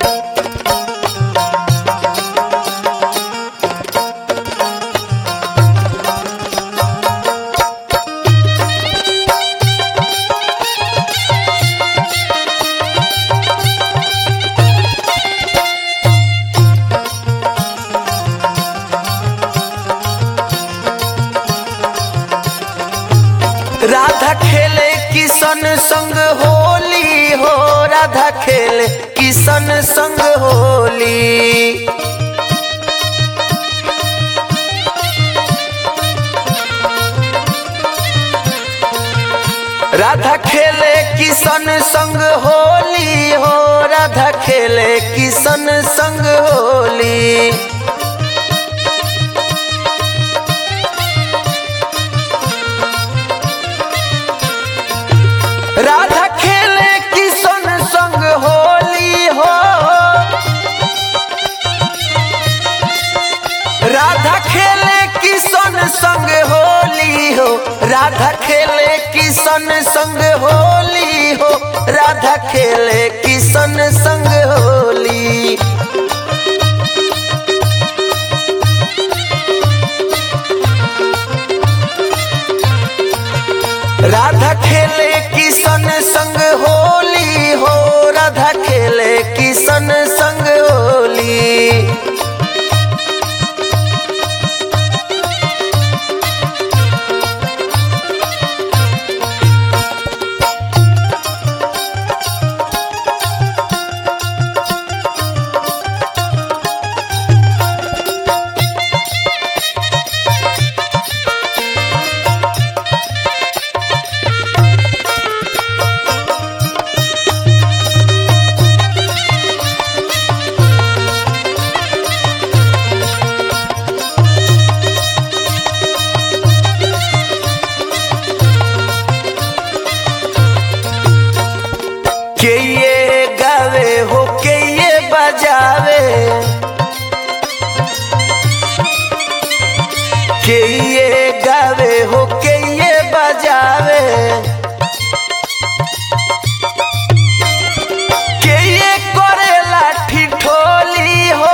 राधा खेले किशन संग होली हो राधा खेले किशन संग होली राधा खेले किशन संग होली हो राधा खेले किशन संग होली राधा खेले किशन संग होली हो राधा खेले किशन संग होली हो राधा खेले किशन संग होली हो राधा खेले किशन संग होली राधा खेले किशन संग होली हो राधा खेले किशन संग होली के ये गावे हो के ये बजावे के ये गावे हो के ये बजावे के ये करेला ठिठोली हो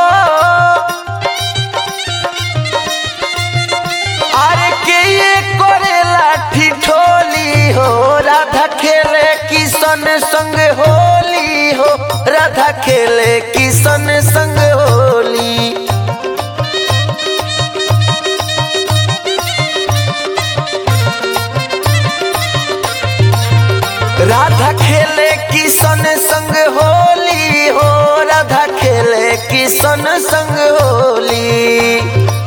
अरे के ये करेला ठिठोली हो राधा खेले किशन संग होली हो राधा खेले किशन संग होली राधा खेले किशन संग होली हो राधा खेले किशन संग होली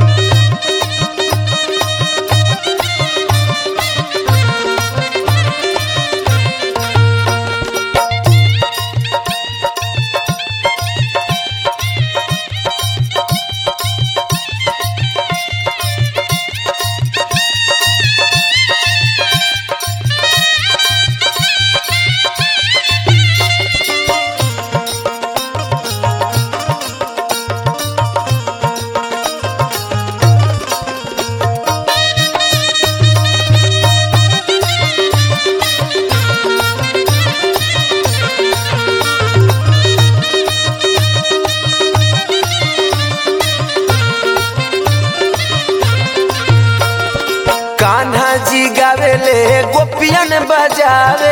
कान्हा जी गावेले गोपियन बजावे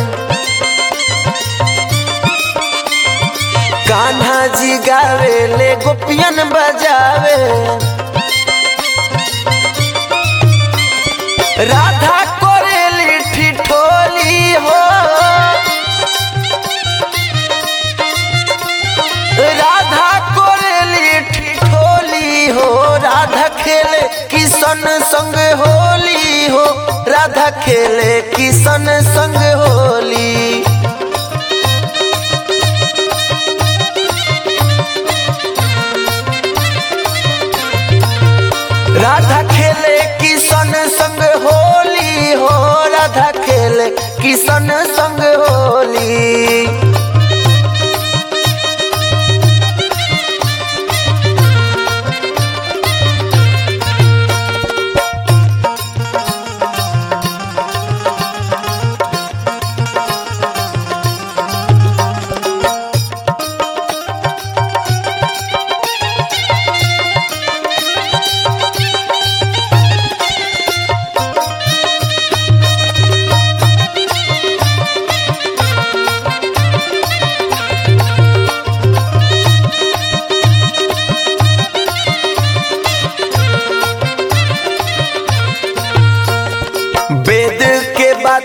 कान्हा जी गावेले गोपियन बजावे राधा कोरेली ठिठोली हो राधा कोरेली ठिठोली हो राधा खेले किशन संग होली हो राधा खेले किशन संग होली राधा खेले किशन संग होली हो राधा खेले किशन संग होली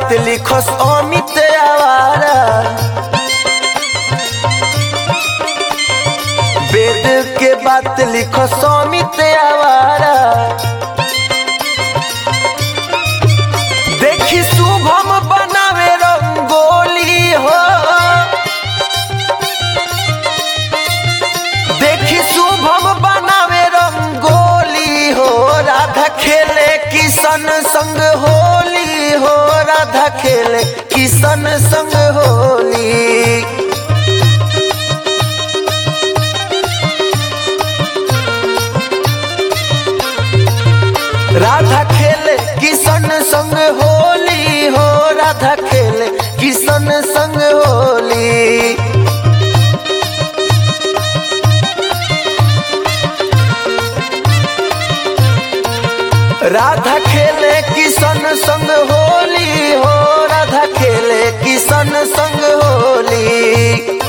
बात लिखस अमित आवारा वेद के बात लिखस अमित आवारा देखी शुभम बनावे रंगोली हो देखी शुभम बनावे रंगोली हो राधा खेले किशन संग होली हो राधा खेले किशन संग होली राधा खेले किशन संग होली हो राधा खेले किशन संग होली राधा खेले किशन संग होली हो राधा खेले किशन संग होली